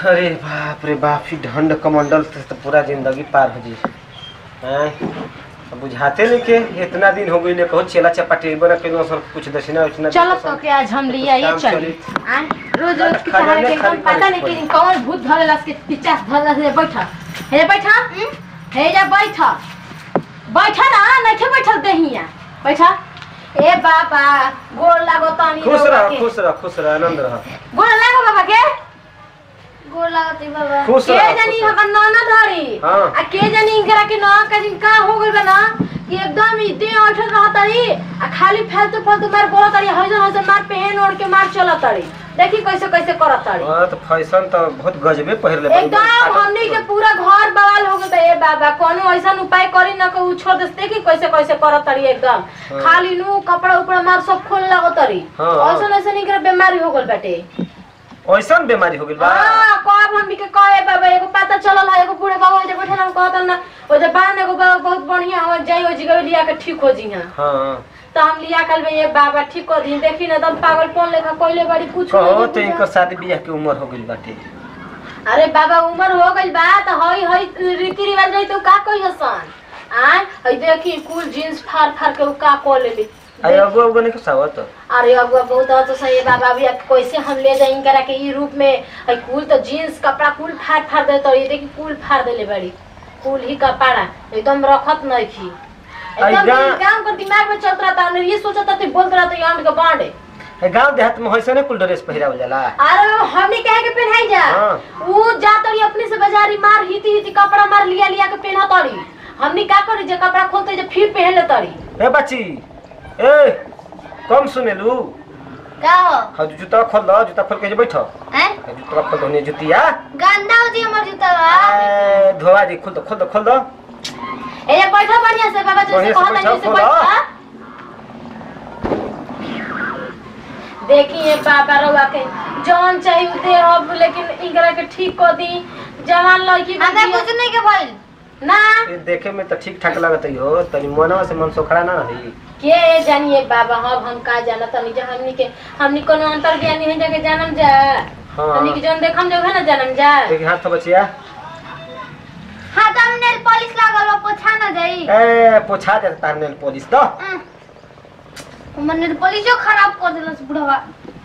अरे बाप रे बाप ई ढंड कमंडल से तो पूरा जिंदगी पार हो जी हैं अब बुझाते नहीं के इतना दिन हो गई ले कहो चेला चपाटी बना के सर कुछ दक्षिणा उछना चलो तो के आज हम लिया ये काम चली चली। आय रोज रोज की खजाने तरह के खाली एकदम पता नहीं करे कि कौन भूत धरेला के पिचास धरेला से बैठा हे बैठा हे जा बैठा बैठा ना नहीं थे बैठल दहिया बैठा ए बाबा गोड़ लागो तानी खुश रउआ रह के। खुश रह खुश रह आनंद रह गोड़ लागो बाबा के गोर लागती बाबा खुश के रह जानी खुश रह। हमर नाना धरी हाँ। आ के जानी इनकरा के ना का दिन का हो गइल बा ना कि एकदम ई दे उठल रहतरी आ खाली फालतू फालतू मार बोलत तड़ी हइजन हइजन मार पहन ओढ़ के मार चलत तड़ी देखी कैसे कैसे करत तड़ी हाँ तो फैशन तो बहुत गजबे पहिर ले एकदम हमनी के पूरा घर बवाल हो गए ए बाबा कोनो ऐसा उपाय करी ना को छोड़ दे देखी कैसे कैसे करत तड़ी एकदम हाँ। खाली नु कपड़ा उपड़ा मार सब खोल लागो तड़ी हाँ। ऐसा ऐसा निकर बीमारी हो गइल बाटे ऐसा बीमारी हो गई बा हाँ कब हमनी के कहे बाबा एगो पता चलल है एगो बूढ़े बाबा जे बैठल हम कहत ना ओ जे बान एगो बाबा बहुत बढ़िया हो जाई ओ जगह लिया के ठीक हो जी हां हाँ तो हम लिया कल में ये बाबा ठीक कर दी देखी ना एकदम पागल कौन लेखा कोइले बड़ी कुछ कहो नहीं तो बुझा। इनकर शादी बियाह की उम्र हो गई बाटे अरे बाबा उम्र हो गई बा तो हई हई रीति रिवाज रही तो का कोई हसन आय हई देखी कुल जींस फाड़ फाड़ के उ का को लेली अरे अगुआ उगुआ नहीं कुछ तो अरे अगुआ बहुत हो तो सही बाबा अभी अब कैसे हम ले जाएंगे करा के ई रूप में हई कुल तो जींस कपड़ा कुल फाड़ फाड़ दे तो ये देखी कुल फाड़ देले बड़ी कुल ही कपड़ा एकदम रखत नहीं थी एकदम अइगा- ई काम कर दिमाग में चलत रहता हमने ये सोचा था तू बोलत रहता यान के बांडे ए गांव देहात में वैसे नहीं कुल ड्रेस पहिरावल जाला अरे हमने कहे के पहनाई जा हाँ। वो जा तड़ी अपने से बाजारी मार हिती हिती कपड़ा मार लिया लिया के पहना तड़ी हमने का करी जे कपड़ा खोलते जे फिर पहन ले तड़ी ए बच्ची ए कम सुनेलू का हो हाँ जूता खोल दो जूता खोल के जे बैठो हैं हाँ, जूता खोल दो जुतिया गंदा हो जी हमर जूता बा ए, धोआ जी खोल दो खोल दो खोल दो ए ये बैठा बढ़िया से बाबा जैसे बढ़िया से कहता बैठा, जैसे खोला। बैठा देखिए बाबा रउआ के जौन चाहिए उ दे अब लेकिन इनकरा के ठीक कर दी जवान लड़की हमरा बिटिया- कुछ नहीं के भइल ना ये देखे में तो ठीक ठाक लगत हो तनी मनवा से मन सोखड़ा ना रही के जानिए बाबा हम हम का जाना तनी जा हमनी के हमनी कोनो अंतर ज्ञानी है जगह जानम जा हाँ। हमनी के जौन देखम जो है ना जानम जा देखी हाथ तो बचिया हां त हम नेल पॉलिश लागल बा पोछा ना जाई ए पोछा दे तार नेल पॉलिश तो हम्म। हमर नेल पॉलिशो खराब कर देलस बुढ़वा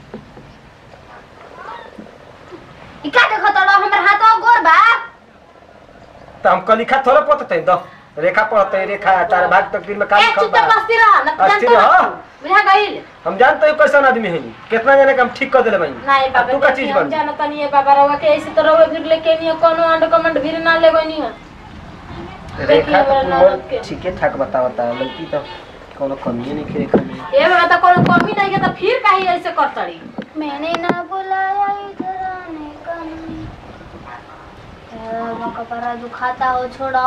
ई का देखत रहो हमर हाथवा गोर बा तो हम कलिखा थोड़ा पड़ते दो रेखा पढ़ते रेखा तार भाग तकदीर में काम ए कब चुपचाप बा बस्ती रह न अस्थिर जानतो रह। बुझा गइल हम जानते हो कैसा आदमी है कितना जने का हम ठीक कर देले भाई नहीं अब बाबा तू का देखिए, चीज हम बन जाना तनी है बाबा रउआ के ऐसे तो रउआ गिर लेके नहीं कोनो अंड कमंड भी ना लेगो नहीं है देखिए रेखा तो हमरा मोर ननद के। ठीके ठाक बतावता है लड़की तो कोनो कमी नहीं रेखा में ए बाबा तो कोनो कमी नहीं है तो फिर काहे ऐसे करतड़ी मैंने ना बुलाया इधर आने का नहीं ए, मौका पर दुखाता हो छोड़ो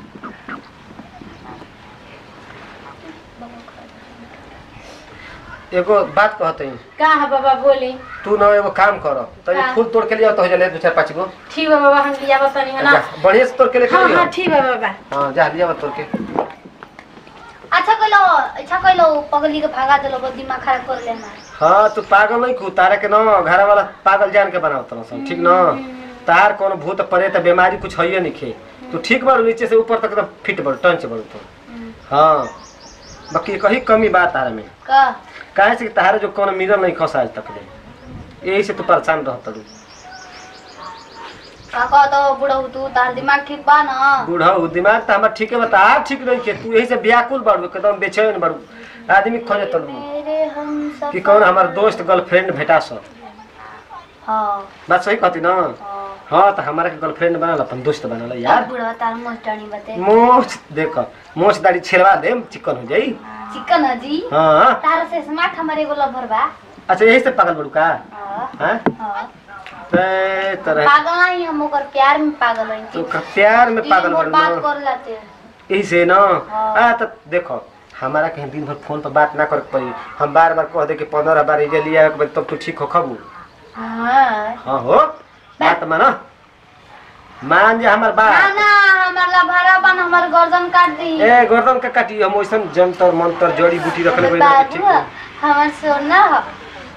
एगो बात कहते हैं का है बाबा बोली तू ना एगो काम करो तो ये का? फूल तोड़ के लिया तो हो जाले दो चार पाँच गो ठीक है बाबा हम लिया बतानी है ना जा, बढ़िया से तोड़ के लेके हाँ लियो हाँ ठीक है बाबा हाँ जा लिया तोड़ के अच्छा कइलो अच्छा कइलो पगली के भागा देलो बस दिमाग खराब कर लेना हाँ तू पागल नहीं खू तारा के ना घर वाला पागल जान के बनाओ तरह सब ठीक ना तार कोनो भूत परे तो बीमारी कुछ है नहीं खे तू ठीक बारू नीचे से ऊपर तक एकदम फिट बारू टंच बारू तो हाँ बाकी कहीं कमी बात तारा में का काहे से कि तारा जो कोनो मिलल नहीं खस आज तक ले यही से तू परेशान रहत रू का कहतो बुढ़ऊ तू तार दिमाग ठीक बा ना बूढ़ा हो, दिमाग तो हमारा ठीक है बता आप ठीक नहीं के तू यही से व्याकुल बारू एकदम बेचैन बारू आदमी खोजे तलू मेरे हम सब कि कौन हमार दोस्त गर्लफ्रेंड भेटा सो हाँ बात सही कहती ना हाँ हाँ तो हमारा के गर्लफ्रेंड बनल अपन दोस्त बनल यार यार बुढ़वा तार मोस्टनी बते मोच देख मोच दाढ़ी छेड़वा दे चिकन हो जाई चिकन अजी हाँ तार से स्मार्ट हमारे एगो लभर बा अच्छा यही से पागल बड़ू का हाँ हाँ हाँ ते तरह पागल नहीं हम ओकर प्यार में पागल हैं तो का प्यार में पागल तीन बड़ू बात ना कर लाते यही से ना हाँ। आ तो देखो हमारा कहीं दिन भर फोन पर बात ना करे के पड़ी हम बार बार कह दे कि पंद्रह बार इजे लिया एक बार तब तू ठीक हो खबू हाँ हाँ हो बात मानो मान जा हमार ना बात ना हमार लभरा बन हमार गर्दन काट दी ए गर्दन का काटी हम वैसन जंतर मंतर जड़ी बूटी रखले बड़ी ना कि ठीक बाबू हो। हमार सोना हो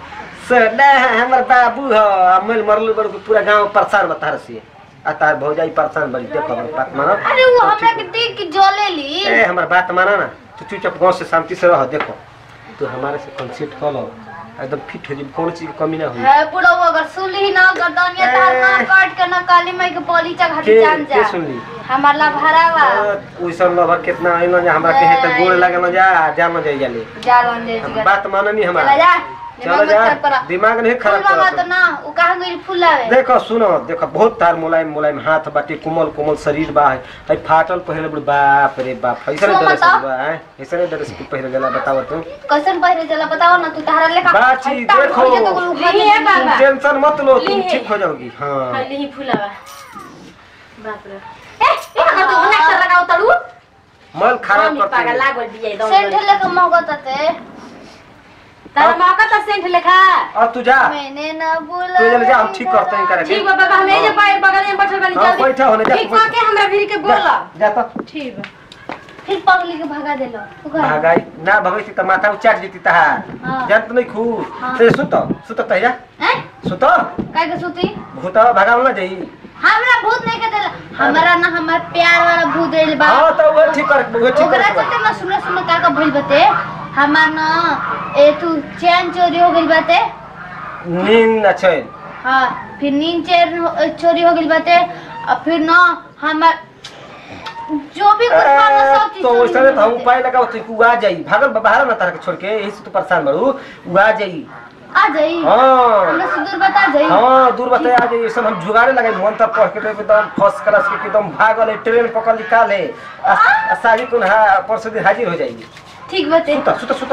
सडा हमर बाबू ह अमल मरल बड़ पूरा गांव परेशान बता से आ तार भौजाई परेशान बड़ी देखो हमर बात मानो अरे वो हमरा के देख के जले ली ए हमर बात मानो ना तू चुपचाप गांव से शांति से रह देखो तू हमारे से कंसेप्ट कर लो एकदम फिट हो जी कोनो चीज की कमी ना हुई है पूरा वो अगर सुनली ना गर्दनिया तार ना ए। काट के ना काली माई के पलीचा घाटी के जान जा के सुनली हमार ला भरावा ओइसन लवर कितना आइलो जा हमरा के त गोड़ लागे न जा जा न जाई जाले जा रन दे हम बात माननी चला हमारा जा चलो दिमाग मत जा खराब करा दिमाग नहीं फूल खराब मांगा कर तो ना वो कहां गई फूल लावे देखो सुनो देखो बहुत तार मुलायम मुलायम हाथ बाटे कोमल कोमल शरीर बा है फाटल पहले बड़ बाप रे बाप ऐसा सुनो ड्रेस बताओ। बा है ऐसा ड्रेस पहले गला बताओ तू कैसन पहिरे चला बताओ ना तू तारा लेखा बाची, हट्टा देखो। हो जा तो लोग ली है खाते बाबा। टेंशन मत लो तुम ली। ठीक हो जाओगी हाँ खाली ही फुलावा बाप रे ए ए अगर तो होना कर लगाओ तड़ू मल खराब मम्मी पागल करते लागल दिए दम सेंट लेके मौका ते तारा मौका तो सेंट लेखा अब तू जा मैंने ना बोला तू जल्दी जा हम ठीक करते हैं करा ठीक बा बाबा हम एजे पाए बगल में बैठल बानी हाँ, जल्दी बैठा होने जा, ठीक बैठा। के हमरा भिरी के बोला जा तो ठीक बा फिर पगली के भगा देलो तू घर भागाई ना भगई त माथा उचाट जीती तहार हाँ। जानत नहीं खू हाँ। ते सुत सुत तहिया हैं सुत काय के सुती भूत भगावल ना जाई हमरा भूत नहीं के देला हमरा ना हमार प्यार वाला भूत देल बा हाँ तो वो ठीक कर वो ठीक ओकरा कर चलते ना सुनो सुनो का का भइल बते हमार ना ए तू चैन चोरी हो गइल बाते नींद न चैन हाँ फिर नींद चैन हो- चोरी हो गइल बाते और फिर ना हमार जो भी कुछ बा ना सब चीज तो चोरी वैसे हो तो हम गइल उपाय लगाओ तो उ आ जाई भागल बाहर ना तारा के छोड़ के यही से तू परेशान बड़ू उ आ जाई आ जाई हाँ हमरा से दूर बता जाई हाँ दूर बताए आ जाई सब हम जुगाड़े लगे मन तक पढ़ के तो एकदम फर्स्ट क्लास के एकदम भागल है ट्रेन पकड़ निकाल है आ- आ सारी कुन हा परसों दिन हाजिर हो जाएगी ठीक बते सुता सुता सुता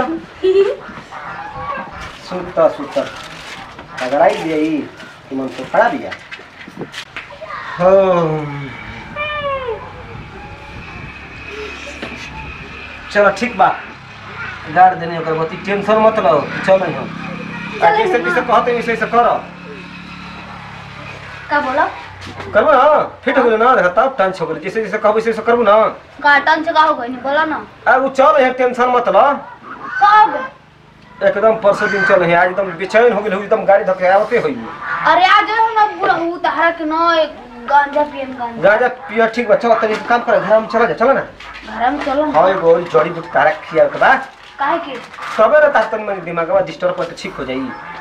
सुता सुता अगर आई दिया कि मन तो खड़ा दिया हाँ चलो ठीक बा गाड़ देने ओकर बती टेंशन मत लो चल हम आ जैसे जैसे कहते वैसे वैसे करो का बोला करबो ना फिट हो गेलो ना देखा तब टाइम हो गेलो जैसे जैसे कहबो वैसे वैसे करबो ना काटन से का हो गई बोला ना आ उ चल है टेंशन मत लो कब एकदम परसों दिन चल है आज एकदम बेचैन हो गेल एकदम गाड़ी धके आवते होई अरे आज ना पूरा हूँ तहरा के ना एक गांजा पियन गांजा गाजा पिया ठीक बा चलो तनी काम कर घर में चला जा चलो ना घर में चलो हाय गोल जड़ी बूटी तारा खिया के बा काहे के तबे ना ता तनी मेरे दिमाग में डिस्टर्ब पर ठीक हो जाई